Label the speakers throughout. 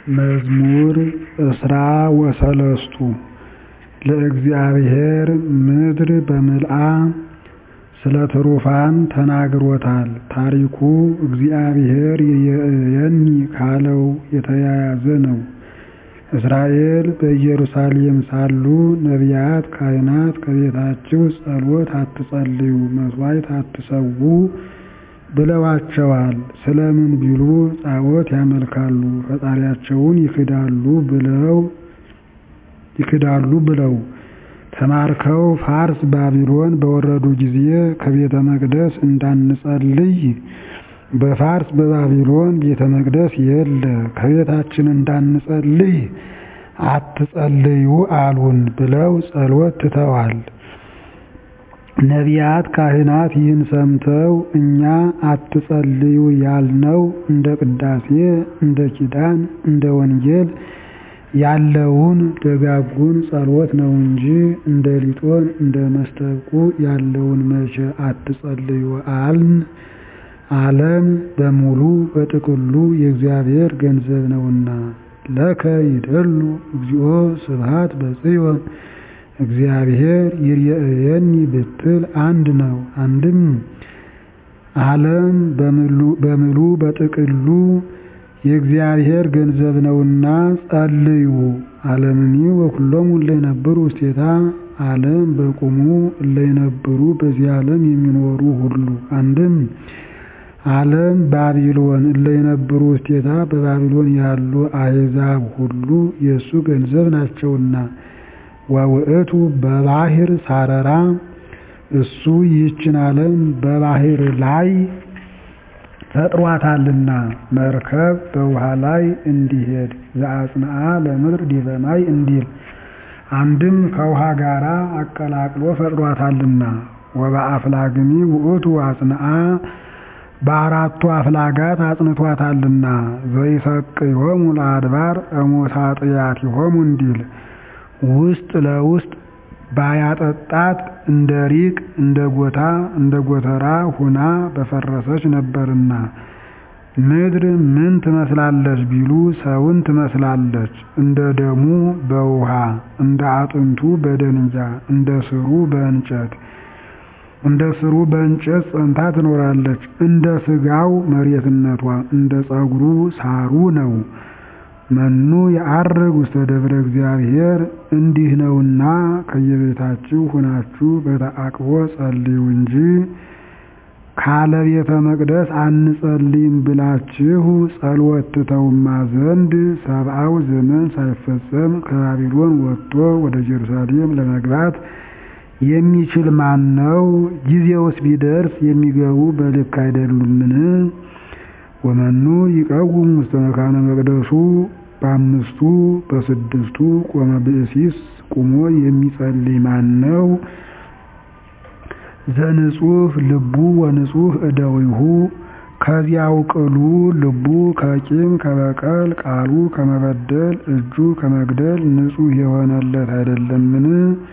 Speaker 1: መዝሙር እስራ ወሰለስቱ ለእግዚአብሔር ምድር በምልአ ስለ ትሩፋን ተናግሮታል። ታሪኩ እግዚአብሔር ይርየኒ ካለው የተያያዘ ነው። እስራኤል በኢየሩሳሌም ሳሉ ነቢያት ካህናት ከቤታችሁ ጸሎት አትጸልዩ፣ መሥዋዕት አትሠዉ ብለዋቸዋል። ስለምን ቢሉ ጣዖት ያመልካሉ፣ ፈጣሪያቸውን ይክዳሉ ብለው ተማርከው ፋርስ ባቢሎን በወረዱ ጊዜ ከቤተ መቅደስ እንዳንጸልይ በፋርስ በባቢሎን ቤተ መቅደስ የለ፣ ከቤታችን እንዳንጸልይ አትጸልዩ አሉን ብለው ጸሎት ትተዋል። ነቢያት ካህናት ይህን ሰምተው እኛ አትጸልዩ ያልነው እንደ ቅዳሴ፣ እንደ ኪዳን፣ እንደ ወንጌል ያለውን ደጋጉን ጸሎት ነው እንጂ እንደ ሊጦን እንደ መስተብቁ ያለውን መቼ አትጸልዩ አልን? ዓለም በሙሉ በጥቅሉ የእግዚአብሔር ገንዘብ ነውና። ለከ ይደሉ እግዚኦ ስብሐት በጽዮን እግዚአብሔር ይርየእየኒ ብትል አንድ ነው። አንድም ዓለም በምሉ በጥቅሉ የእግዚአብሔር ገንዘብ ነውና ጸልዩ። ዓለምኒ ወኩሎሙ እለ ይነብሩ ውስቴታ ዓለም በቁሙ እለ ይነብሩ በዚህ ዓለም የሚኖሩ ሁሉ አንድም ዓለም ባቢሎን እለ ይነብሩ ውስቴታ በባቢሎን ያሉ አሕዛብ ሁሉ የእሱ ገንዘብ ናቸውና ወውእቱ በባሕር ሳረራ እሱ ይህችን ዓለም በባሕር ላይ ፈጥሯታልና መርከብ በውሃ ላይ እንዲሄድ ዘአጽንዓ ለምድር ዲበ ማይ እንዲል አንድም ከውሃ ጋር አቀላቅሎ ፈጥሯታልና ወበአፍላግኒ ውእቱ አጽንዓ በአራቱ አፍላጋት አጽንቷታልና ዘይሰቅዮሙ ለአድባር እሙሳጥያቲሆሙ እንዲል ውስጥ ለውስጥ ባያጠጣት እንደ ሪቅ እንደ ጎታ እንደ ጎተራ ሁና በፈረሰች ነበርና። ምድር ምን ትመስላለች ቢሉ ሰውን ትመስላለች። እንደ ደሙ በውሃ እንደ አጥንቱ በደንጊያ እንደ ስሩ በእንጨት እንደ ስሩ በእንጨት ጸንታ ትኖራለች። እንደ ስጋው መሬትነቷ እንደ ጸጉሩ ሳሩ ነው። መኑ የዐርግ ውስተ ደብረ እግዚአብሔር እንዲህ ነውና ከየቤታችሁ ሁናችሁ በተአቅቦ ጸልዩ እንጂ ካለ ቤተ መቅደስ አንጸልይም ብላችሁ ጸሎት ትተውማ ዘንድ ሰብአው ዘመን ሳይፈጸም ከባቢሎን ወጥቶ ወደ ኢየሩሳሌም ለመግባት የሚችል ማን ነው? ጊዜውስ ቢደርስ የሚገቡ በልክ አይደሉምን? ወመኑ ይቀውም ውስተ መካነ መቅደሱ በአምስቱ በስድስቱ ቆመ ብእሲስ ቁሞ የሚጸልይ ማን ነው? ዘንጹህ ልቡ ወንጹህ እደዊሁ ከዚያው ቅሉ ልቡ ከቂም ከበቀል ቃሉ ከመበደል እጁ ከመግደል ንጹሕ የሆነለት አይደለምን?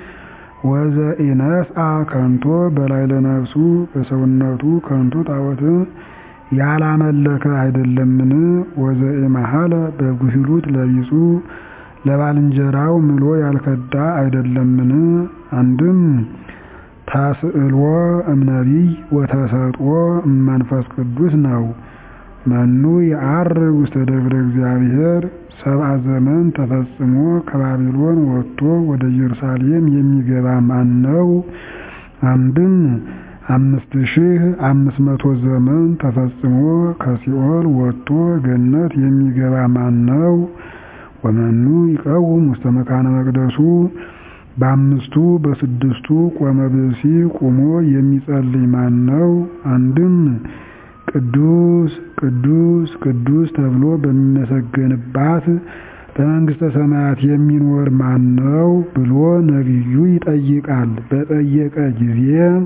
Speaker 1: ወዘኢነስአ ከንቶ በላዕለ ነፍሱ በሰውነቱ ከንቱ ጣዖትን ያላመለከ አይደለምን? ወዘኢመሐለ በጉሂሉት ለቢጹ ለባልንጀራው ምሎ ያልከዳ አይደለምን? አንድም ተስዕልዎ እምነቢይ ወተሰጥኦ እመንፈስ ቅዱስ ነው። መኑ የዐርግ ውስተ ደብረ እግዚአብሔር ሰብአ ዘመን ተፈጽሞ ከባቢሎን ወጥቶ ወደ ኢየሩሳሌም የሚገባ ማን ነው? አንድም አምስት ሺህ አምስት መቶ ዘመን ተፈጽሞ ከሲኦል ወጥቶ ገነት የሚገባ ማን ነው? ወመኑ ይቀውም ውስተ መካነ መቅደሱ በአምስቱ በስድስቱ ቆመ ብእሲ ቁሞ የሚጸልይ ማን ነው? አንድም ቅዱስ ቅዱስ ቅዱስ ተብሎ በሚመሰገንባት በመንግሥተ ሰማያት የሚኖር ማን ነው ብሎ ነቢዩ ይጠይቃል። በጠየቀ ጊዜ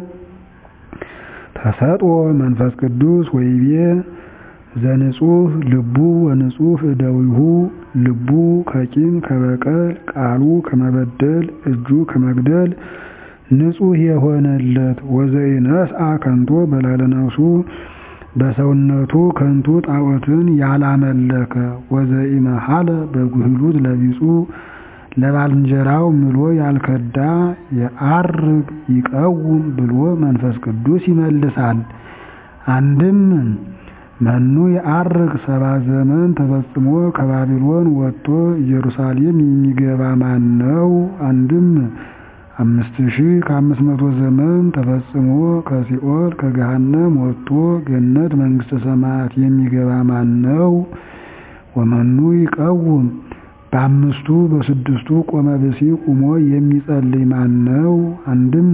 Speaker 1: ተሰጥኦ መንፈስ ቅዱስ ወይቤ ዘንጹህ ልቡ ወንጹህ እደዊሁ ልቡ ከቂም ከበቀል ቃሉ ከመበደል እጁ ከመግደል ንጹሕ የሆነለት ወዘኢነስአ ከንቶ በላዕለ ነፍሱ በሰውነቱ ከንቱ ጣዖትን ያላመለከ ወዘኢመሐለ በጉህሉት ለቢጹ ለባልንጀራው ምሎ ያልከዳ የዐርግ ይቀውም ብሎ መንፈስ ቅዱስ ይመልሳል። አንድም መኑ የዐርግ ሰባ ዘመን ተፈጽሞ ከባቢሎን ወጥቶ ኢየሩሳሌም የሚገባ ማን ነው? አንድም አምስት ሺህ ከአምስት መቶ ዘመን ተፈጽሞ ከሲኦል ከገሃነም ወጥቶ ገነት መንግሥተ ሰማያት የሚገባ ማን ነው? ወመኑ ይቀውም በአምስቱ በስድስቱ ቆመ ብሲ ቁሞ የሚጸልይ ማን ነው? አንድም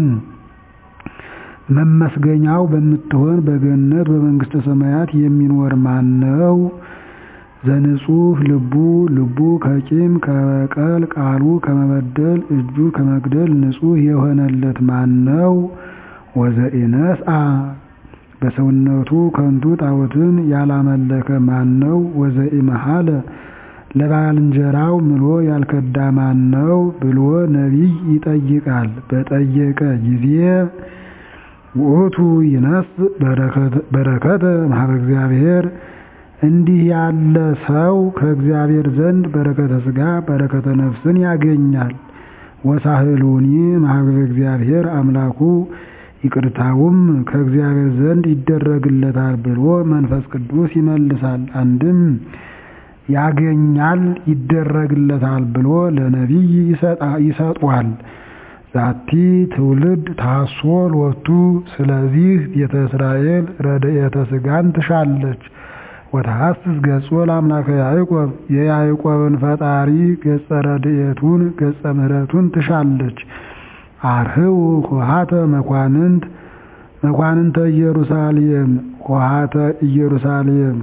Speaker 1: መመስገኛው በምትሆን በገነት በመንግሥተ ሰማያት የሚኖር ማን ነው? ዘንጹሕ ልቡ ልቡ ከቂም ከበቀል ቃሉ ከመበደል እጁ ከመግደል ንጹሕ የሆነለት ማን ነው? ወዘኢነስአ በሰውነቱ ከንቱ ጣዖትን ያላመለከ ማን ነው? ወዘኢመሐለ ለባልንጀራው ምሎ ያልከዳ ማን ነው? ብሎ ነቢይ ይጠይቃል። በጠየቀ ጊዜ ውእቱ ይነስእ በረከተ እምኀበ እግዚአብሔር እንዲህ ያለ ሰው ከእግዚአብሔር ዘንድ በረከተ ሥጋ በረከተ ነፍስን ያገኛል። ወሳህሉኒ እምኀበ እግዚአብሔር አምላኩ ይቅርታውም ከእግዚአብሔር ዘንድ ይደረግለታል ብሎ መንፈስ ቅዱስ ይመልሳል። አንድም ያገኛል ይደረግለታል ብሎ ለነቢይ ይሰጧል። ዛቲ ትውልድ ታሶ ሎቱ ስለዚህ ቤተ እስራኤል ረድኤተ ሥጋን ትሻለች። ወተሐስስ ገጾ ለአምላከ ያዕቆብ የያዕቆብን ፈጣሪ ገጸ ረድኤቱን ገጸ ምሕረቱን ትሻለች። አርህው ኆኃተ መኳንንት መኳንንተ ኢየሩሳሌም ኆኃተ ኢየሩሳሌም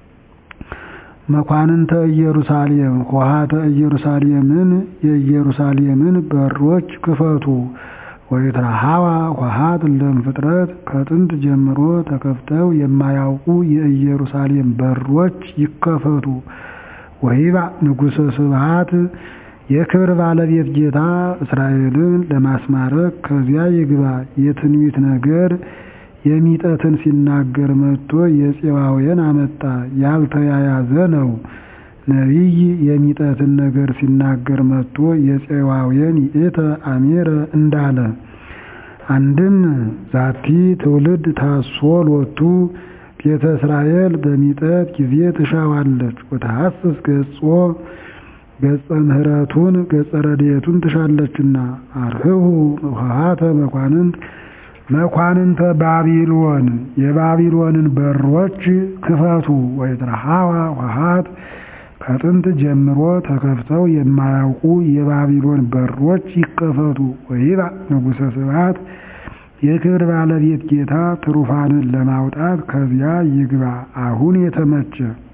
Speaker 1: መኳንንተ ኢየሩሳሌም ኆኃተ ኢየሩሳሌምን የኢየሩሳሌምን በሮች ክፈቱ። ወይትረኃዋ ኆኃት ለእምፍጥረት ከጥንት ጀምሮ ተከፍተው የማያውቁ የኢየሩሳሌም በሮች ይከፈቱ። ወይባእ ንጉሠ ስብሐት የክብር ባለቤት ጌታ እስራኤልን ለማስማረክ ከዚያ ይግባ። የትንቢት ነገር የሚጠትን ሲናገር መጥቶ የፄዋውያን አመጣ። ያልተያያዘ ነው። ነቢይ የሚጠትን ነገር ሲናገር መጥቶ የፄዋውያን ይእተ አሜረ እንዳለ። አንድም ዛቲ ትውልድ ታሶ ሎቱ ቤተ እስራኤል በሚጠት ጊዜ ትሻዋለች። ወተሐስስ ገጾ ገጸ ምሕረቱን ገጸ ረድኤቱን ትሻለችና። አርህቡ ኆኃተ መኳንንት መኳንንተ ባቢሎን የባቢሎንን በሮች ክፈቱ። ወይትረኃዋ ኆኃት ከጥንት ጀምሮ ተከፍተው የማያውቁ የባቢሎን በሮች ይከፈቱ። ወይባእ ንጉሠ ስብሐት የክብር ባለቤት ጌታ ትሩፋንን ለማውጣት ከዚያ ይግባ። አሁን የተመቸ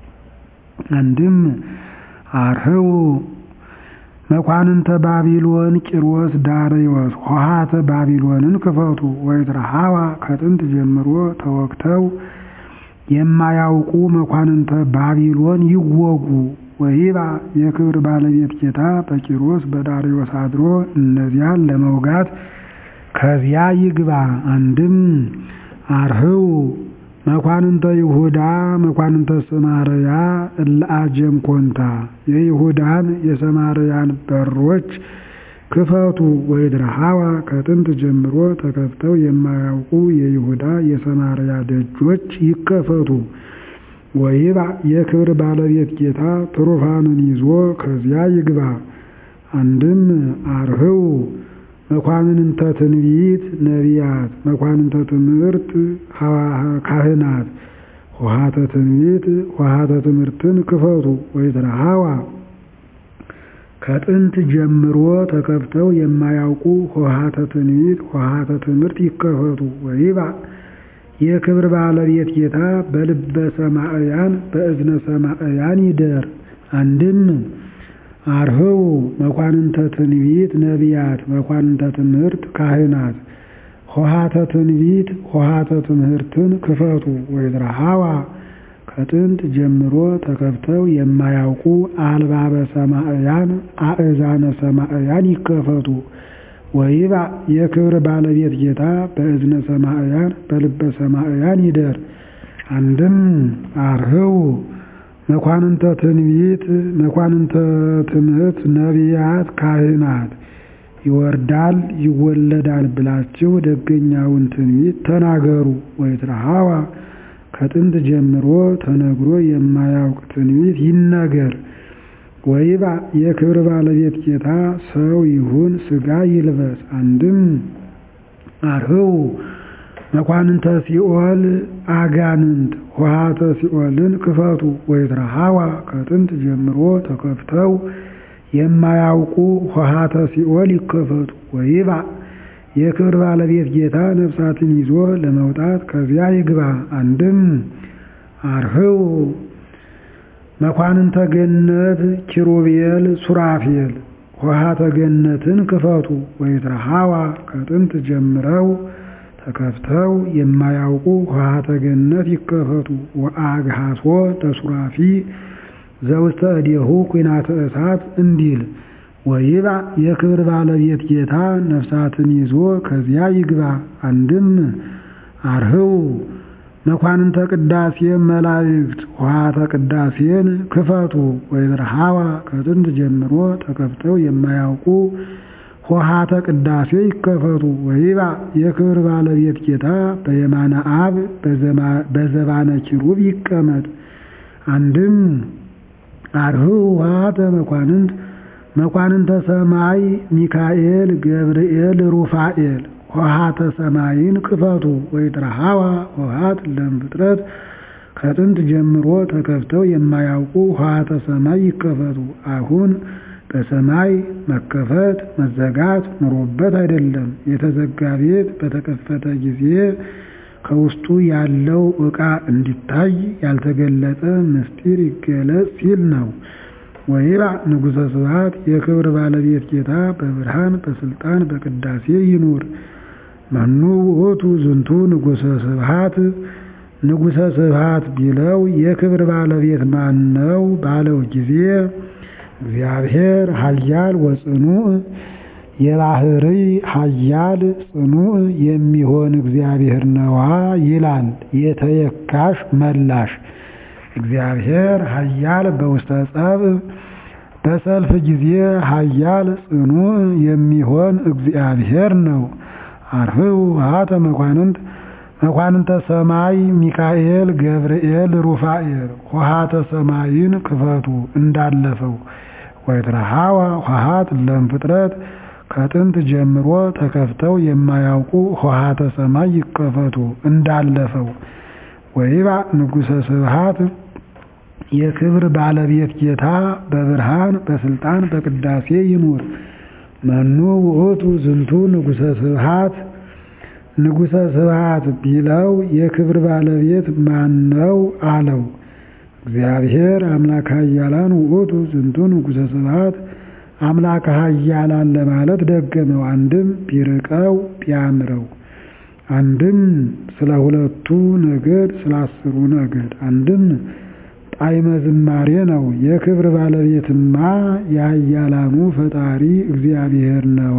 Speaker 1: አንድም አርህቡ መኳንንተ ባቢሎን ቂሮስ ዳርዮስ ኆኃተ ባቢሎንን ክፈቱ። ወይትረኃዋ ከጥንት ጀምሮ ተወግተው የማያውቁ መኳንንተ ባቢሎን ይወጉ። ወይባእ የክብር ባለቤት ጌታ በቂሮስ በዳርዮስ አድሮ እነዚያን ለመውጋት ከዚያ ይግባ። አንድም አርህቡ መኳንንተ ይሁዳ መኳንንተ ሰማርያ እለ አጀም ኮንታ የይሁዳን የሰማርያን በሮች ክፈቱ። ወይትረኃዋ ከጥንት ጀምሮ ተከፍተው የማያውቁ የይሁዳ የሰማርያ ደጆች ይከፈቱ። ወይባእ የክብር ባለቤት ጌታ ትሩፋንን ይዞ ከዚያ ይግባ። አንድም አርህቡ መኳንንተ ትንቢት ነቢያት መኳንንተ ትምህርት ካህናት ኆኃተ ትንቢት ኆኃተ ትምህርትን ክፈቱ። ወይትረኃዋ ከጥንት ጀምሮ ተከፍተው የማያውቁ ኆኃተ ትንቢት ኆኃተ ትምህርት ይከፈቱ። ወይባእ የክብር ባለቤት ጌታ በልበ ሰማዕያን በእዝነ ሰማዕያን ይደር። አንድም አርህቡ መኳንንተ ትንቢት ነቢያት መኳንንተ ትምህርት ካህናት ኆኃተ ትንቢት ኆኃተ ትምህርትን ክፈቱ። ወይትረኃዋ ከጥንት ጀምሮ ተከፍተው የማያውቁ አልባበ ሰማዕያን አእዛነ ሰማዕያን ይከፈቱ። ወይባእ የክብር ባለቤት ጌታ በእዝነ ሰማዕያን በልበ ሰማዕያን ይደር። አንድም አርህው መኳንንተ ትንቢት መኳንንተ ትምህርት ነቢያት ካህናት ይወርዳል ይወለዳል ብላችሁ ደገኛውን ትንቢት ተናገሩ። ወይትረሃዋ ከጥንት ጀምሮ ተነግሮ የማያውቅ ትንቢት ይነገር። ወይባ የክብር ባለቤት ጌታ ሰው ይሁን ሥጋ ይልበስ። አንድም አርህው መኳንንተ ሲኦል አጋንንት ኆኃተ ሲኦልን ክፈቱ። ወይትረሃዋ ከጥንት ጀምሮ ተከፍተው የማያውቁ ኆኃተ ሲኦል ይከፈቱ። ወይባ የክብር ባለቤት ጌታ ነፍሳትን ይዞ ለመውጣት ከዚያ ይግባ። አንድም አርህው መኳንንተ ገነት ኪሩቤል ሱራፌል ኆኃተ ገነትን ክፈቱ። ወይትረሃዋ ከጥንት ጀምረው ተከፍተው የማያውቁ ኆኃተ ገነት ይከፈቱ። ወአግሃሶ ለሱራፊ ዘውስተ እዴሁ ኩናተ እሳት እንዲል ወይባ የክብር ባለቤት ጌታ ነፍሳትን ይዞ ከዚያ ይግባ። አንድም አርህው መኳንንተ ቅዳሴ መላእክት ኆኃተ ቅዳሴን ክፈቱ። ወይትረሃዋ ከጥንት ጀምሮ ተከፍተው የማያውቁ ኆኃተ ቅዳሴ ይከፈቱ። ወይባ የክብር ባለቤት ጌታ በየማነ አብ በዘባነ ኪሩብ ይቀመጥ። አንድም አርህው ኆኃተ መኳንንት መኳንንተ ሰማይ ሚካኤል ገብርኤል ሩፋኤል ኆኃተ ሰማይን ክፈቱ። ወይትረሃዋ ኆኃት ለእምፍጥረት ከጥንት ጀምሮ ተከፍተው የማያውቁ ኆኃተ ሰማይ ይከፈቱ። አሁን በሰማይ መከፈት መዘጋት ኑሮበት አይደለም። የተዘጋ ቤት በተከፈተ ጊዜ ከውስጡ ያለው ዕቃ እንዲታይ ያልተገለጠ ምስጢር ይገለጽ ሲል ነው። ወይባ ንጉሠ ስብሐት የክብር ባለቤት ጌታ በብርሃን በስልጣን በቅዳሴ ይኑር። መኑ ውእቱ ዝንቱ ንጉሠ ስብሐት ንጉሠ ስብሐት ቢለው የክብር ባለቤት ማን ነው ባለው ጊዜ እግዚአብሔር ኃያል ወጽኑዕ የባህሪ ኃያል ጽኑዕ የሚሆን እግዚአብሔር ነዋ ይላል። የተየካሽ መላሽ እግዚአብሔር ኃያል በውስተ ጸብ በሰልፍ ጊዜ ኃያል ጽኑዕ የሚሆን እግዚአብሔር ነው። አርህው ኆኃተ መኳንንት መኳንንተ ሰማይ ሚካኤል ገብርኤል ሩፋኤል ኆኃተ ሰማይን ክፈቱ እንዳለፈው። ወይትረሃዋ ኆኃት ለእምፍጥረት ከጥንት ጀምሮ ተከፍተው የማያውቁ ኆኃተ ሰማይ ይከፈቱ እንዳለፈው። ወይባ ንጉሠ ስብሐት የክብር ባለቤት ጌታ በብርሃን በስልጣን በቅዳሴ ይኑር። መኑ ውእቱ ዝንቱ ንጉሠ ስብሐት ንጉሠ ስብሐት ቢለው የክብር ባለቤት ማነው አለው። እግዚአብሔር አምላከ ኃያላን ውእቱ ዝንቱ ንጉሠ ስብሐት አምላከ ኃያላን ለማለት ደገመው። አንድም ቢርቀው ቢያምረው፣ አንድም ስለ ሁለቱ ነገድ ስለ አስሩ ነገድ፣ አንድም ጣዕመ ዝማሬ ነው። የክብር ባለቤትማ የኃያላኑ ፈጣሪ እግዚአብሔር ነዋ።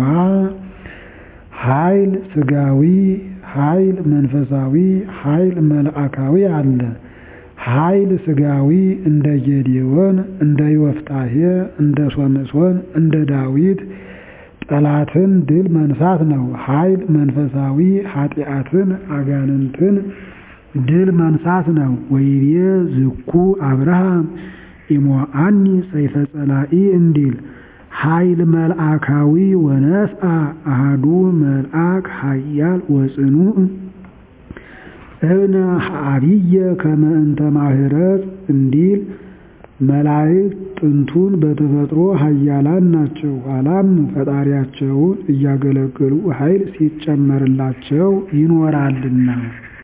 Speaker 1: ኃይል ሥጋዊ፣ ኃይል መንፈሳዊ፣ ኃይል መልአካዊ አለ። ኃይል ሥጋዊ እንደ ጌዴዎን፣ እንደ ዮፍታሔ፣ እንደ ሶምሶን፣ እንደ ዳዊት ጠላትን ድል መንሳት ነው። ኃይል መንፈሳዊ ኃጢአትን አጋንንትን ድል መንሳት ነው። ወይቤ ዝኩ አብርሃም ኢሞአኒ ሰይፈ ጸላኢ እንዲል ኃይል መልአካዊ ወነስአ አሃዱ መልአክ ኃያል ወጽኑዕ እብነ አብየ ከመ እንተ ማህረት እንዲል መላእክት ጥንቱን በተፈጥሮ ኃያላን ናቸው። ኋላም ፈጣሪያቸውን እያገለገሉ ኃይል ሲጨመርላቸው ይኖራልና